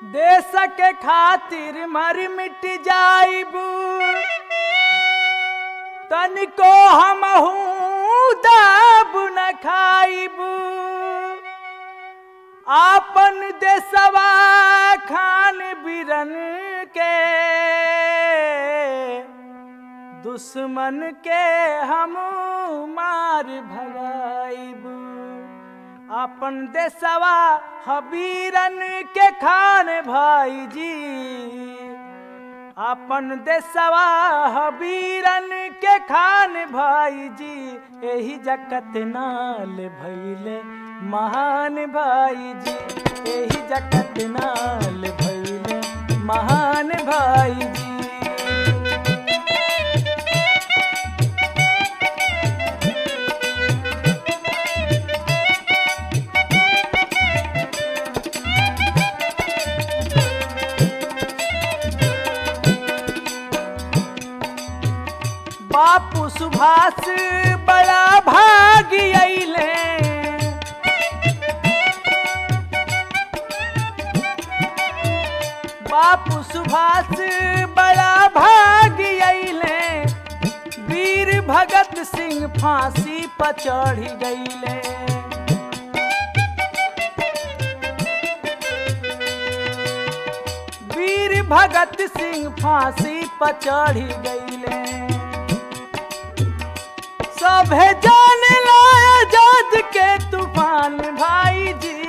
देश के खातिर मर मिट जाइब तनिको हमहू दाब न खाइब आपन देशवा खान बिरन के दुश्मन के हम मार भगाइब अपन देशवा हबीरन के खान भाई जी अपन देशवा हबीरन के खान भाई जी एही जगत नाल भैले महान भाई जी एही जगत नाल भैले महान भाई जी बापू सुभाष बड़ा भागी अइले बापू सुभाष बड़ा भागी अइले वीर भगत सिंह फांसी पर चढ़ी गईले वीर भगत सिंह फांसी पर चढ़ी गईले सभे जाने लाया जज के तूफान भाई जी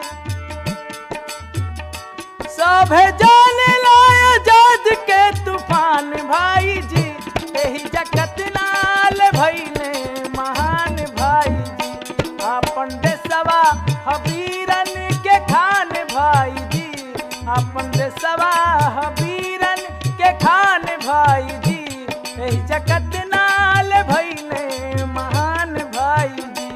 सभे जाने लाया जज के तूफान भाई जी यही जगत नाल भैले महान भाई जी अपन देशवा हबीरन के खान भाई जी अपन देशवा हबीरन के खान भाई जी यही जगत नाल भैले महान भाई जी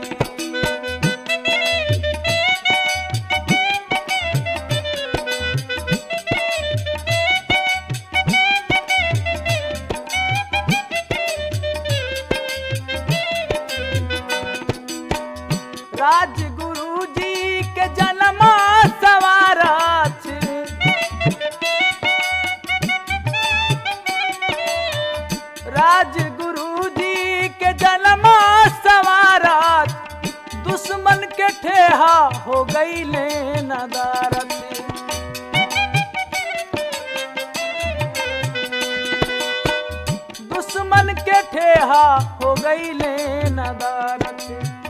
राजगुरु जी के जन्मा सवारथ राजगुरु जी के जन्मा सवारथ दुश्मन के ठेहा हो गई ले नदारत दुश्मन के ठेहा हो गई ले नदारत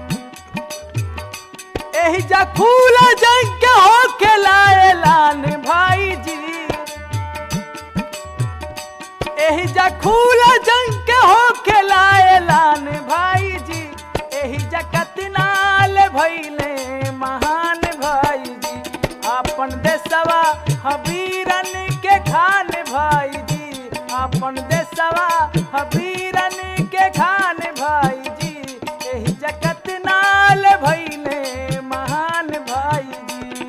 एही जा खूला जंग के हो के लाए लान भाई जी एही जा खूला जंग के हो के लाए लान भाई जी एही जा कतनाल भइले महान भाई जी अपन देशवा हबीरन के खान भाई जी अपन देशवा हबीरन के खान भाई जी एही जगत नाल भइले महान भाई जी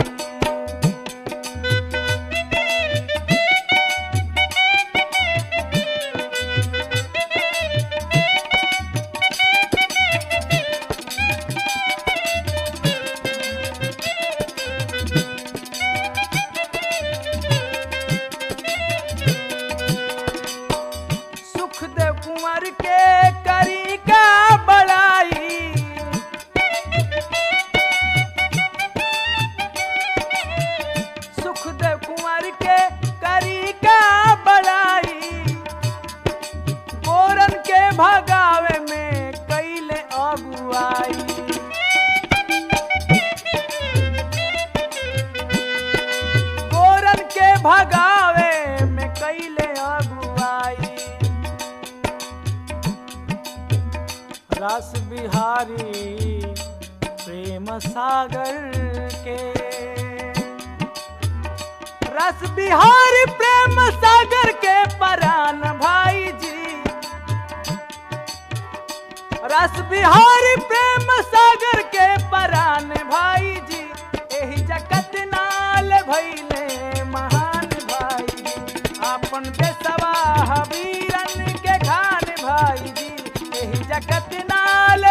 सुखदेव कुंवर के करी का बड़ाई सुखदेव कुंवर के करी का बड़ाई गोरन के भगावे में कैले अगुआई गोरन के भगावे में कैले अगुआई रस बिहारी प्रेम सागर के रस बिहारी प्रेम सागर के परान भाई जी रस बिहारी प्रेम सागर के परान भाई जी एही जगत नाल भैले महान भाई जी अपन देशवा हबीरन के खान भाई जी एही जगत नाल